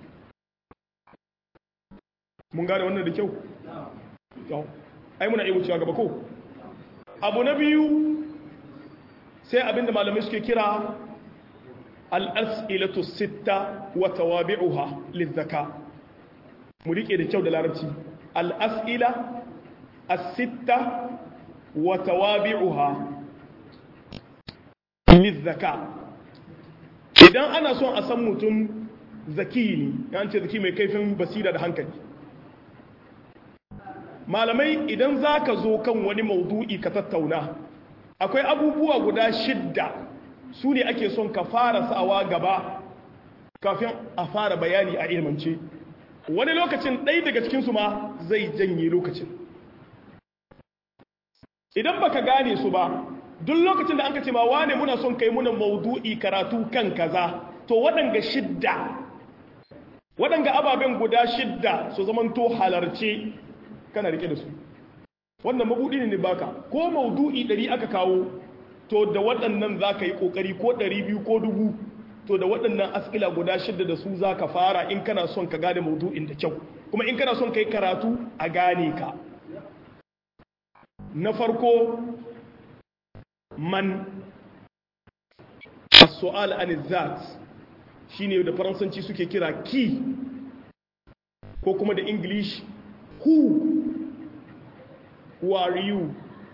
mun gane wannan da kyau ai muna iya wucewa gaba ko abu na biyu sai abin da malamai suke kira al'as'ilatu sitta wa tawabi'uha lizzaka mu riƙe da kyau da larabci al'as'ila as-sitta wa tawabi'uha lizzaka idan ana son a san mutum zaki ne yan ce zaki mai kaifin basira da hankali malamai idan za ka zo kan wani maudu'i ka tattauna akwai abubuwa guda shidda su ne ake son ka fara sawa gaba kafin a fara bayani a ilmance wani lokacin ɗai daga cikinsu ma zai janye lokacin idan baka gane su ba duk lokacin da an ka ce ma wane muna son kai muna maudu'i karatu kan kaza to waɗanga shidda waɗanga ababen guda shidda su zamanto halarce kana rike da su wannan mabuɗi ne baka ko maudu'i ɗari aka kawo to da waɗannan za ka yi ƙoƙari ko ɗari biyu ko dubu to da waɗannan askila guda shidda da su za ka fara in kana son ka gane maudu'in da kyau kuma in kana son ka yi karatu a gane ka na farko man as-su'al an zat shine da faransanci suke kira ki ko kuma da english who who are you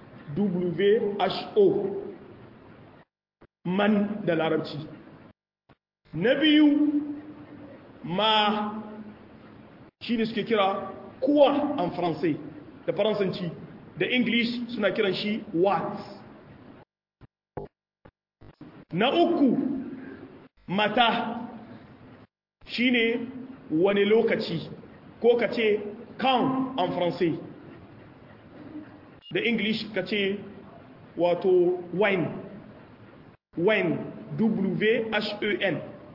who man da larabci na biyu ma shi ne suke kira kuwa an faransai da faransanci da english suna kiran shi what na uku mata shi ne wani lokaci ko ka ce quand en français da english ka ce wato wine when w-h-e-n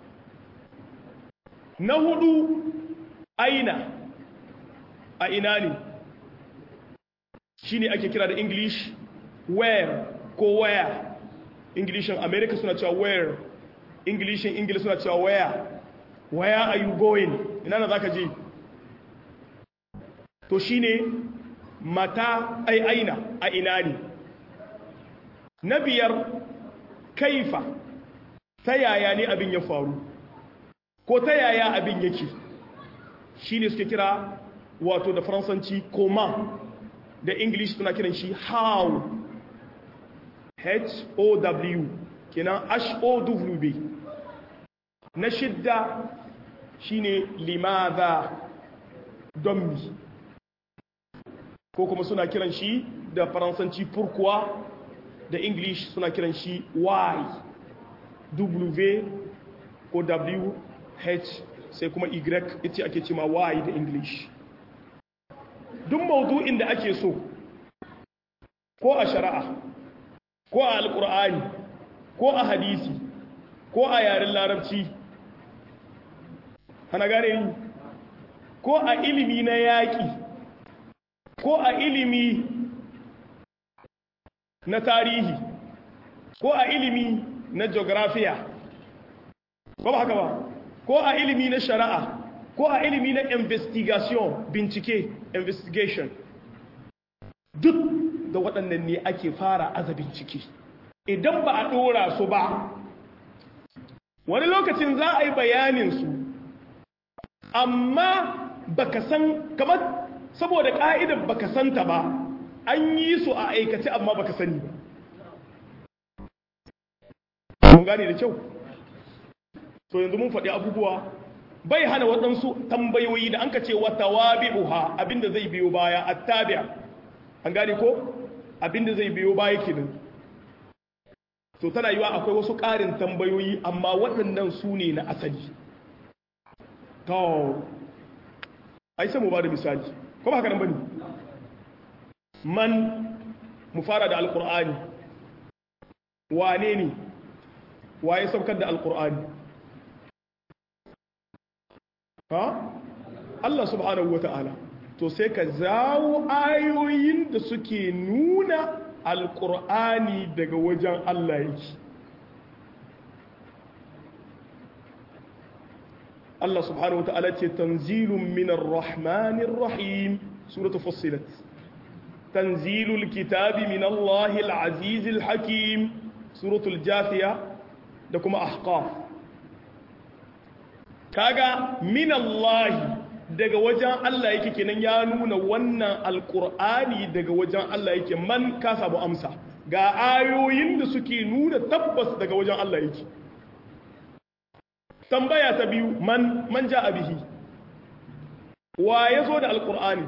na hudu aina a ina ne shi ne ake kira da english where ko where englishin america suna cewa where englishin english suna cewa where where are you going ina na zaka je to shine mata ai aina a ina ne na biyar kaifa ta yaya ne abin ya faru ko ta yaya abin yake shi ne suke kira wato da faransanci koma da english suna kiran shi how h-o-w kenan h-o-w na shidda shine limaza don mi ko kuma suna kiran shi da faransanci pourquoi da english suna kiran shi why w ko w h sai kuma y ita ake cima y da english duk maudu'in da ake so ko a shari'a ko a alkur'ani ko a hadisi ko a yaren larabci hana gane yi ko a ilimi na yaƙi ko a ilimi na tarihi ko a ilimi na geografiya ba ba haka ba ko a ilimi na shari'a ko a ilimi na investigation bincike investigation duk da waɗannan ne ake fara aza bincike idan ba a ɗora su ba wani lokacin za a yi bayaninsu amma baka san kamar saboda ƙa'idar baka santa ba an yi su a aikace amma baka sani ba mun gane da kyau to yanzu mun faɗi abubuwa bai hana waɗansu tambayoyi da an ka ce wata wabi'uha abinda zai biyo baya attabi'a an gane ko abinda zai biyo baya kenan to tana yiwa akwai wasu ƙarin tambayoyi amma waɗannan su ne na asali to ai sai mu ba da misali ko ba haka nan bane man mu fara da alqur'ani wane ne waye saukar da alqur'ani ha Allah subhanahu wata'ala to sai ka zawo ayoyin da suke nuna alqur'ani daga wajen Allah yake Allah subhanahu wata'ala ce tanzilun minar rahmanir rahim suratu fussilat tanzilul kitabi min Allahil azizil hakim suratul jafiya da kuma ahqaf kaga min Allah daga wajen Allah yake kenan ya nuna wannan alqur'ani daga wajen Allah yake man ka samu amsa ga ayoyin da suke nuna tabbas daga wajen Allah yake tambaya ta biyu man man ja bihi wa ya zo da alkur'ani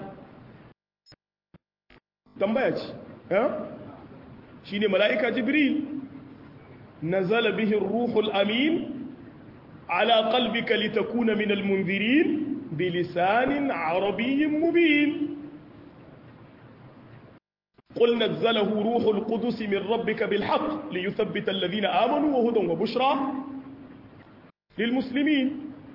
tambaya ce shi ne mala'ika jibril nazala bihi ruhul amin ala qalbika litakuna min almunzirin bilisanin arabiyyin mubin قل نزله روح القدس من ربك بالحق ليثبت الذين آمنوا وهدى وبشرى للمسلمين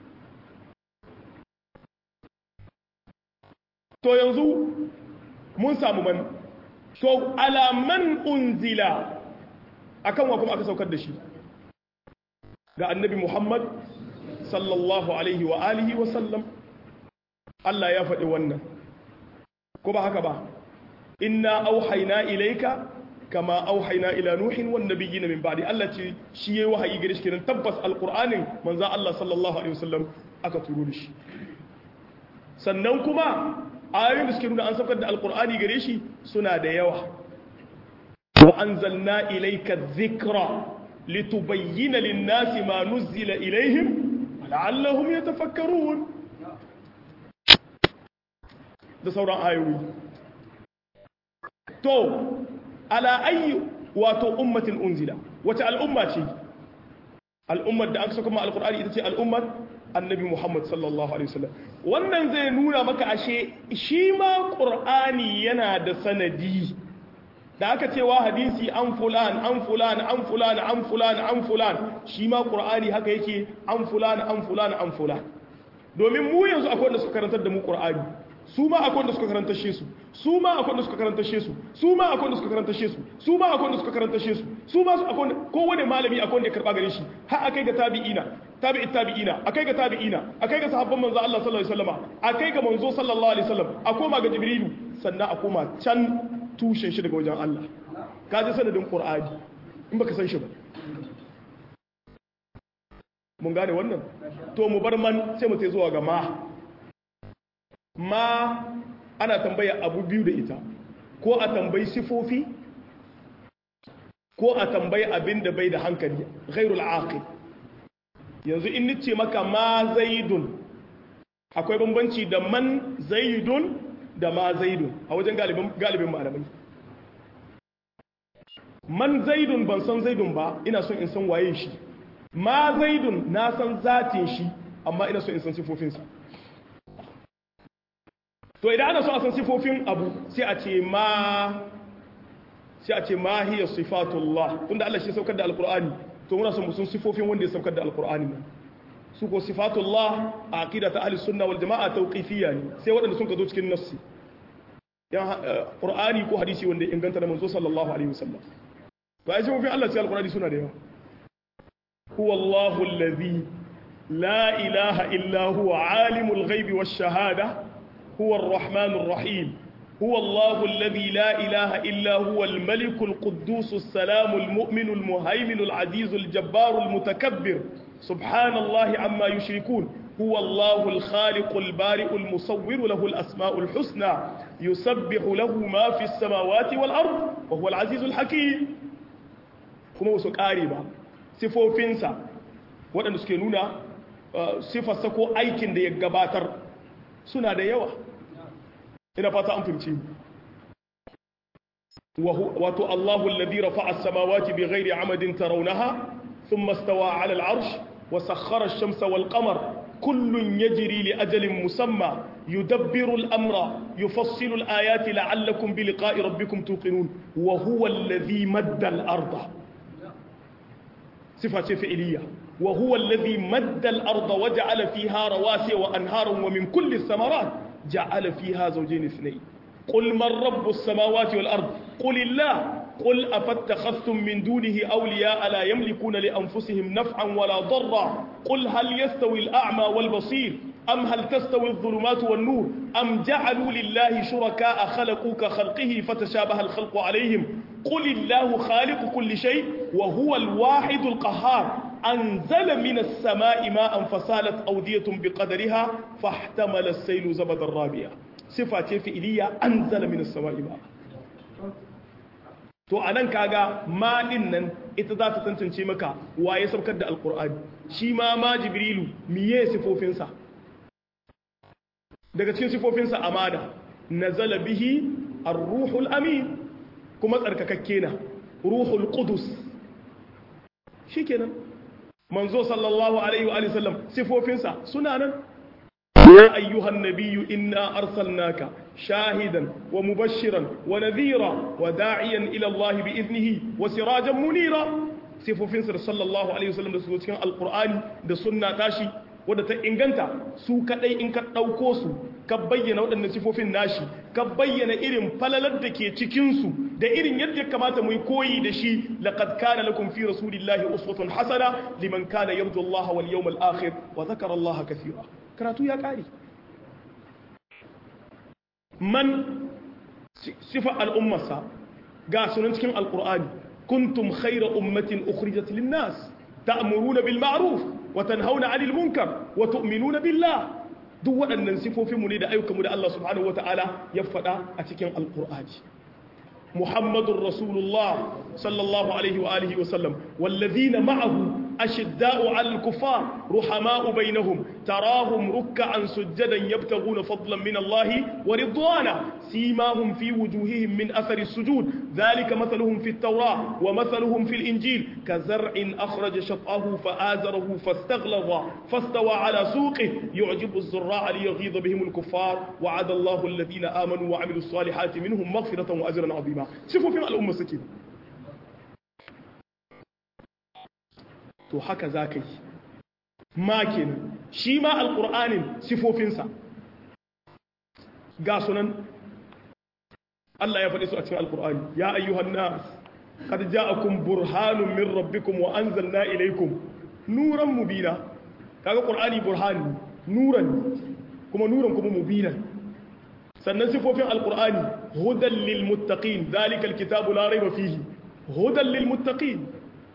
to yanzu mun samu man to ala man unzila akan wa kuma aka saukar da shi ga annabi Muhammad sallallahu alaihi wa alihi wa sallam Allah ya faɗi wannan ko ba haka ba inna auhayna ilayka kama auhayna ila nuhin wan nabiyina min ba'di Allah ce shi yayi wahayi gare shi kenan tabbas alqur'anin manzo Allah sallallahu alaihi wasallam aka turo da shi sannan kuma ayoyin da suke nuna an saukar da alqur'ani gare shi suna da yawa wa anzalna ilayka dhikra litubayyana lin-nasi ma nuzila ilayhim la'allahum yatafakkarun da sauran ayoyi to ala ayi wato ummatin unzila wata al'umma ce al'ummar da aka saka ma alqur'ani ita ce al'ummar annabi Muhammad sallallahu alaihi wasallam wannan zai nuna maka ashe shi ma qur'ani yana da sanadi da aka ce wa hadisi an fulan an fulan an fulan an fulan an fulan shi ma qur'ani haka yake an fulan an fulan an fulan domin mu yanzu akwai wanda suka karantar da mu qur'ani su ma akwai wanda suka karanta she su su ma akwai wanda suka karanta she su su ma akwai wanda suka karanta she su su ma akwai wanda suka karanta she su su ma akwai wanda kowane malami akwai wanda ya karba gare shi har akai ga tabi'ina tabi'i tabi'ina akai ga tabi'ina akai ga sahabban manzo Allah sallallahu alaihi wasallam akai ga manzo sallallahu alaihi wasallam a koma ga jibrilu sannan a koma can tushen shi daga wajen Allah ka ji sanadin qur'ani in baka san shi ba mun gane wannan to mu bar man sai mu tai zuwa ga ma ma ana tambaya abu biyu da ita ko a tambayi sifofi ko a tambayi abin da bai da hankali ghairul aqil yanzu in nice maka ma zaidun akwai bambanci da man zaidun da ma zaidun a wajen galibin malamai man zaidun ban san zaidun ba ina son in san waye shi ma zaidun na san zatin shi amma ina son in san sifofinsa to idan ana so a san sifofin abu sai a ce ma sai a ce ma hiya sifatullah tunda Allah shi saukar da alqur'ani to muna son mu san sifofin wanda ya saukar da alqur'ani ne su ko sifatullah a aqida ta ahli sunna wal jamaa tawqifiyya ne sai waɗanda sun ka zo cikin nassi yan qur'ani ko hadisi wanda ya inganta da manzo sallallahu alaihi wasallam to ai sifofin Allah cikin alqur'ani suna da yawa huwa Allahu allazi la ilaha illa huwa alimul ghaibi wash shahada huwa ar-rahmanur rahim هو الله الذي لا إله إلا هو الملك القدوس السلام المؤمن المهيمن العزيز الجبار المتكبر سبحان الله عما يشركون هو الله الخالق البارئ المصور له الأسماء الحسنى يسبح له ما في السماوات والأرض وهو العزيز الحكيم كما وسك آريبا سفو فينسا waɗanda suke nuna sifarsa ko aikin da ya gabatar suna da yawa ina fata an fahimci wato Allahu alladhi rafa'a as-samawati bighairi 'amadin tarawnaha thumma istawa 'ala al-'arsh wa sakhkhara ash-shamsa wal-qamara kullun yajri li ajalin musamma yudabbiru al-amra yufassilu al-ayati la'allakum bi liqa'i rabbikum tuqinun wa huwa alladhi madda al-arda sifa ce fi'liya wa huwa alladhi madda al-arda waja'ala fiha rawasiya wa anharan wa min kulli ath-thamarat جعل فيها زوجين اثنين قل من رب السماوات والأرض قل الله قل أفاتخذتم من دونه أولياء لا يملكون لأنفسهم نفعا ولا ضرا قل هل يستوي الأعمى والبصير أم هل تستوي الظلمات والنور أم جعلوا لله شركاء خلقوا كخلقه فتشابه الخلق عليهم قل الله خالق كل شيء وهو الواحد القهار أنزل من السماء ماء فسالت أودية بقدرها فاحتمل السيل زبد الرابية صفة فئلية أنزل من السماء ماء to anan kaga ma din nan ita za ta tantance maka waye saukar da alkur'ani shi ma ma jibrilu miye sifofinsa daga cikin sifofinsa amana nazala bihi ar-ruhul amin kuma tsarkakakke na ruhul qudus shikenan manzo sallallahu alaihi wa sallam sifofinsa suna nan ya ayyuhan nabiyyu inna arsalnaka shahidan wa mubashiran wa nadhira wa da'iyan ila Allah bi iznihi wa sirajan munira sifofinsa sallallahu alaihi wa sallam da su cikin alqur'ani da sunna tashi wadda ta inganta su kadai in ka dauko su ka bayyana waɗannan sifofin nashi ka bayyana irin falalar da ke cikinsu da irin yadda ya kamata mu yi koyi da shi laqad kana lakum fi rasulillahi uswatun hasana liman kana yarju Allah wal yawmal akhir wa dhakara Allah kathira karatu ya kare man sifa al'ummarsa ga sunan cikin alqur'ani kuntum khayra ummatin ukhrijat lin nas ta'muruna bil ma'ruf wa tanhauna 'anil munkar wa tu'minuna billah duk waɗannan sifofinmu ne da ayyukanmu da Allah subhanahu wata'ala ya faɗa a cikin alƙur'ani muhammadun rasulullah sallallahu alaihi wa alihi wa sallam wallazina ma'ahu ashidda'u 'alal kuffar ruhama'u bainahum tarahum ruk'an sujadan yabtaghuna fadlan min Allah wa ridwana simahum fi wujuhihim min athari sujud dhalika mathaluhum fi at-taurah wa mathaluhum fi al-injil kazar'in akhraja shat'ahu fa'azarahu fastaghlaza fastawa 'ala suqihi yu'jibu az-zurra'a liyghidha bihim al-kuffar wa'ada Allahu alladhina amanu wa 'amilus salihati minhum maghfiratan wa ajran 'azima sifofin al'umma suke to haka za ka yi ma kenan shi ma alƙur'anin sifofinsa ga sunan Allah ya faɗi su a cikin alƙur'ani ya ayyuhan nas qad ja'akum burhanun min rabbikum wa anzalna ilaykum nuran mubina kaga qur'ani burhani nuran kuma nuran kuma mubinan sannan sifofin alqur'ani hudan lil muttaqin zalika alkitabu la rayba fihi hudan lil muttaqin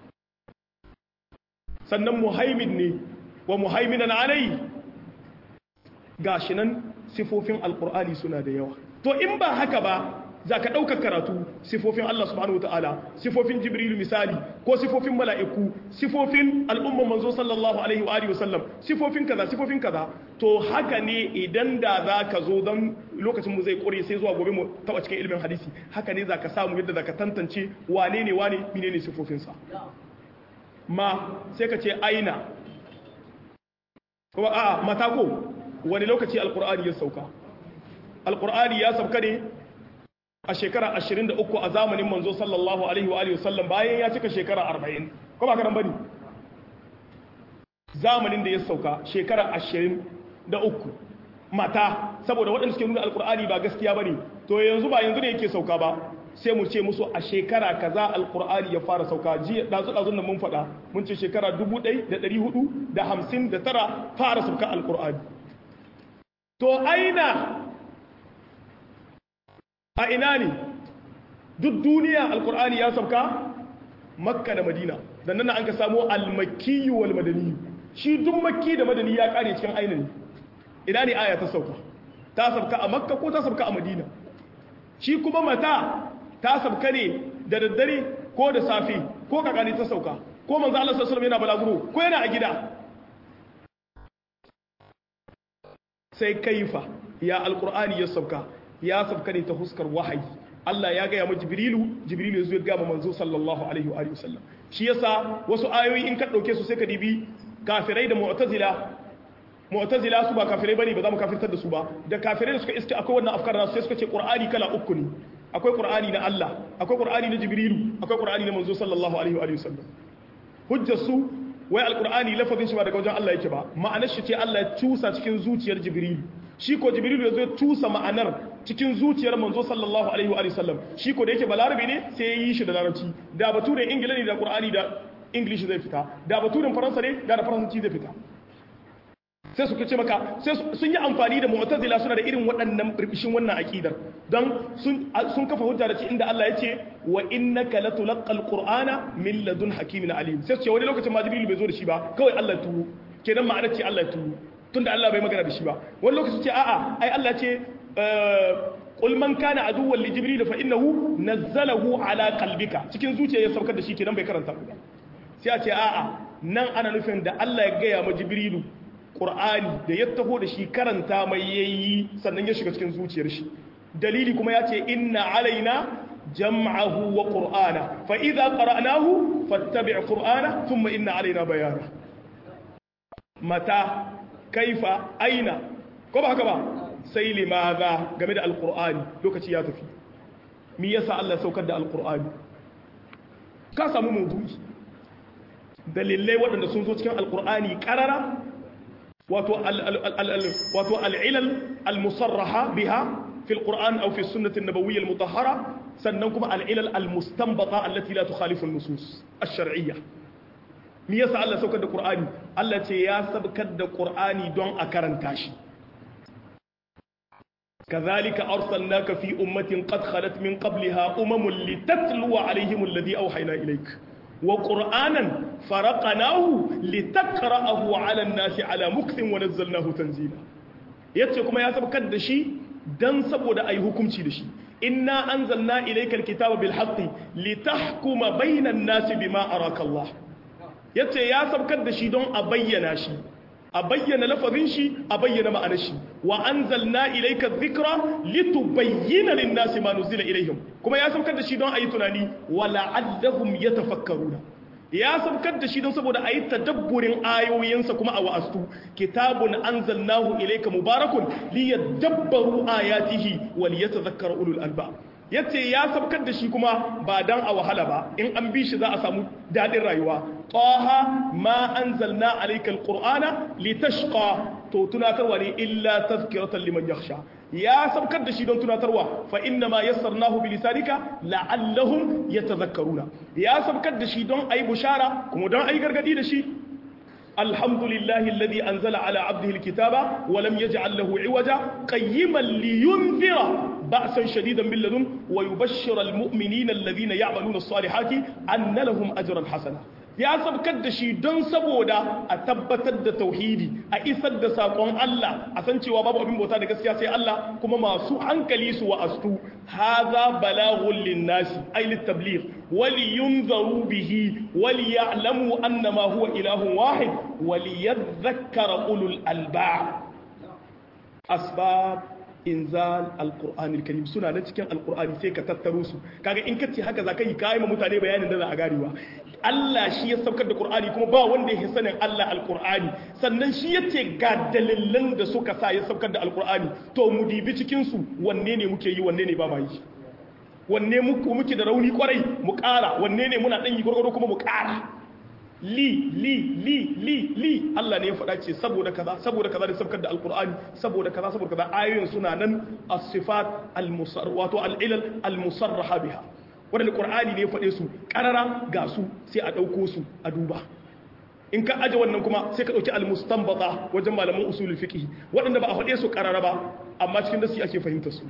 sannan muhaimin ne wa muhaiminan alai gashi nan sifofin alqur'ani suna da yawa to in ba haka ba za ka ɗaukar karatu sifofin Allah subhanahu wa ta'ala sifofin jibrilu misali ko sifofin mala'iku sifofin al'umman manzo sallallahu alaihi wa alihi wasallam sifofin kaza sifofin kaza to haka ne idan da za ka zo don lokacin mu zai ƙure sai zuwa gobe mu taɓa cikin ilimin hadisi haka ne za ka samu yadda za ka tantance wane ne wane mine ne sifofinsa ma sai ka ce aina kuma a'a matako wani lokaci alƙur'ani ya sauka alƙur'ani ya sauka ne a shekara 23 a zamanin manzo sallallahu alaihi wa alihi wasallam bayan ya cika shekara 40 ko ba karan bane zamanin da ya sauka shekara 23 mata saboda waɗanda suke nuna alkur'ani ba gaskiya bane to yanzu ba yanzu ne yake sauka ba sai mu ce musu a shekara kaza alkur'ani ya fara sauka jiya dazu dazun nan mun faɗa mun ce shekara 1459 fara sauka alkur'ani to aina a ina ne duk duniya alkur'ani ya sauka makka da madina dan nan an ka samu almakki wal madani shi duk makki da madani ya kare cikin ainihin ina ne aya ta sauka ta sauka a makka ko ta sauka a madina shi kuma mata ta sauka ne da daddare ko da safe ko kakani ta sauka ko manzo Allah sallallahu alaihi wasallam yana balaguro ko yana a gida sai kaifa ya alkur'ani ya sauka ya sabka ne ta huskar wahayi Allah ya gaya ma Jibrilu Jibrilu ya gaya ma manzo sallallahu alaihi wa sallam shi yasa wasu ayoyi in ka dauke su sai ka dibi kafirai da mu'tazila mu'tazila su ba kafirai bane ba za mu kafirtar da su ba da kafirai da suka iske akwai wannan afkar nasu sai suka ce Qur'ani kala uku ne akwai Qur'ani na Allah akwai Qur'ani na Jibrilu akwai Qur'ani na manzo sallallahu alaihi wa sallam hujjar su wai alqur'ani lafazin shi ba daga wajen Allah yake ba ma'anar shi ce Allah ya cusa cikin zuciyar Jibrilu shi ko jibrilu ya zo ya tusa ma'anar cikin zuciyar manzo sallallahu alaihi wa sallam shi ko da yake balarabe ne sai ya yi shi da larabci da baturen ingila ne da qur'ani da english zai fita da baturen faransa ne da da faransanci zai fita sai suka ce maka sai sun yi amfani da mu'tazila suna da irin waɗannan birbishin wannan aqidar don sun sun kafa hujja da ci inda Allah ya ce wa innaka latulqal qur'ana min ladun hakimin alim sai su ce wani lokacin ma jibrilu bai zo da shi ba kawai Allah ya tuwo kenan ma'anar ce Allah ya tuwo tunda Allah bai magana da shi ba wani lokaci ce a'a ai Allah ce qul man kana aduwwan li jibril fa innahu nazzalahu ala qalbika cikin zuciya ya saukar da shi kenan bai karanta ba sai a ce a'a nan ana nufin da Allah ya gaya ma jibrilu qur'ani da ya taho da shi karanta mai yayi sannan ya shiga cikin zuciyar shi dalili kuma ya ce inna alaina jam'ahu wa qur'ana fa idza qara'nahu fattabi' qur'ana thumma inna alaina bayana mata kaifa aina ko ba haka ba sai limaza game da alkur'ani lokaci ya tafi mi yasa Allah saukar da alkur'ani ka samu mawdu'i dalilai waɗanda sun zo cikin alkur'ani karara wato wato al'ilal al-musarraha biha fi alquran aw fi sunnati an-nabawiyyah al-mutahhara sannan kuma al'ilal al-mustanbata allati la tukhalifu an-nusus ash-shar'iyyah mi yasa Allah saukar da Qur'ani Allah ce ya sabkar da Qur'ani don a karanta shi kazalika arsalnaka fi ummatin qad khalat min qabliha umamun litatluwa alaihim alladhi awhayna ilayk wa qur'anan faraqnahu litaqra'ahu 'ala an-nasi 'ala mukthin wa nazzalnahu tanzila yace kuma ya sabkar da shi dan saboda ayi hukunci da shi inna anzalna ilayka al-kitaba bil haqqi litahkuma bayna an-nasi bima araka Allah ya ce ya sabkar da shi don a bayyana shi a bayyana lafazin shi a bayyana ma'anar shi wa anzalna ilayka dhikra litubayyana lin-nasi ma nuzila ilayhim kuma ya sabkar da shi don ayi tunani wa la'allahum yatafakkaruna ya sabkar da shi don saboda ayi tadabburin ayoyinsa kuma a wa'astu kitabun anzalnahu ilayka mubarakun liyadabbaru ayatihi wa liyatadhakkara ulul albab yace ya sabkar da shi kuma ba dan a wahala ba in an bi shi za a samu dadin rayuwa taha ma anzalna alayka alqur'ana litashqa to tunatarwa ne illa tazkiratan liman yakhsha ya sabkar da shi don tunatarwa fa inna ma yassarnahu bi lisanika la'allahum yatadhakkaruna ya sabkar da shi don ayi bushara kuma don ayi gargadi da shi الحمد لله الذي أنزل على عبده الكتاب ولم يجعل له عوجا قيما لينذر بأسا شديدا من لدن ويبشر المؤمنين الذين يعملون الصالحات أن لهم أجرا حسنا ya sabkar da shi don saboda a tabbatar da tauhidi a isar da saƙon Allah a san cewa babu abin bauta da gaskiya sai Allah kuma masu hankali su wa'astu haza balaghul linnasi ay litabligh wali yunzaru bihi wali ya'lamu annama huwa ilahun wahid wali yadhakkara ulul albab asbab inzal alqur'anil karim suna na cikin alqur'ani sai ka tattaro su kaga in kace haka zaka yi kai ma mutane bayanin da za a garewa Allah shi ya saukar da Qur'ani kuma ba wanda ya sanin Allah alqur'ani sannan shi yace ga dalilan da suka sa ya saukar da alqur'ani to mu dibi cikin su wanne ne muke yi wanne ne ba ma yi wanne muke muke da rauni kwarai mu ƙara wanne ne muna dan yi gurgurdo kuma mu ƙara li li li li li Allah ne ya faɗa ce saboda kaza saboda kaza da sabkar da alqur'ani saboda kaza saboda kaza ayoyin suna nan as-sifat al-musar wato al-ilal al-musarraha biha wanda qur'ani ne ya faɗe su karara ga su sai a dauko su a duba in ka aje wannan kuma sai ka dauki al-mustanbata wajen malaman usul fiqh waɗanda ba a faɗe su karara ba amma cikin nasi ake fahimtar su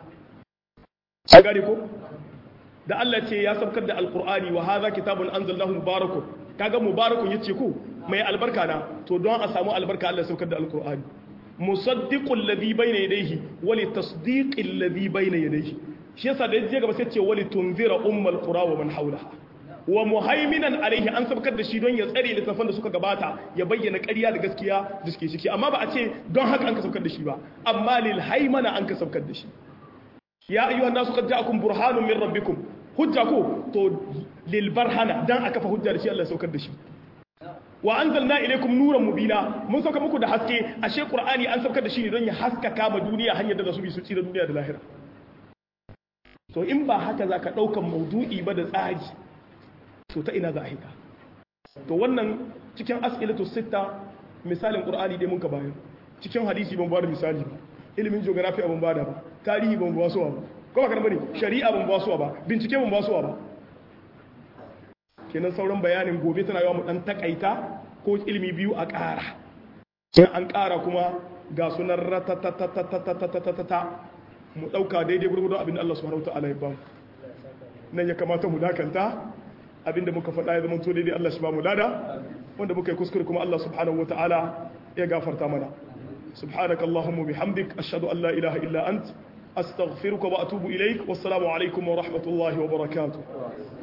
a gane ko da Allah ce ya sabkar da alqur'ani wa hadha kitabun anzalnahu mubarakun kaga mubarakun yace ko mai albarka na to don a samu albarka Allah saukar da alqur'ani musaddiqul ladhi bayna yadayhi wa li tasdiqil ladhi bayna yadayhi shi yasa da yaje gaba sai ce wa li tunzira ummal qura wa man hawlaha wa muhaiminan alaihi an sabkar da shi don ya tsare littafan da suka gabata ya bayyana ƙarya da gaskiya da suke ciki amma ba a ce don haka an ka sabkar da shi ba amma lil haimana an ka sabkar da shi ya ayyuhan nasu qad ja'akum burhanun min rabbikum hujja ko to lil barhana dan aka fa hujja da shi Allah ya saukar da shi wa anzalna ilaykum nuran mubina mun sauka muku da haske ashe qur'ani an saukar da shi ne don ya haskaka ma duniya hanyar da za su bi su tsira duniya da lahira to in ba haka zaka daukan maudu'i ba da tsari to ta ina za a hita to wannan cikin as'ilatu sitta misalin qur'ani dai mun ka bayar cikin hadisi ban ba da misali ba ilimin geography ban ba da ba tarihi ban ba suwa ba ko ba bane shari'a ban ba suwa ba bincike ban ba suwa ba kenan sauran bayanin gobe tana yawa mu dan takaita ko ilimi biyu a ƙara in an ƙara kuma ga sunan ratatatatatatatata mu ɗauka daidai gurgurdon abin da Allah subhanahu ta'ala ya ba mu nan ya kamata mu dakanta abinda muka faɗa ya zama to daidai Allah shi ba mu lada wanda muka yi kuskure kuma Allah subhanahu ta'ala ya gafarta mana سبحانك اللهم وبحمدك أشهد أن لا إله إلا أنت أستغفرك وأتوب إليك والسلام عليكم ورحمة الله وبركاته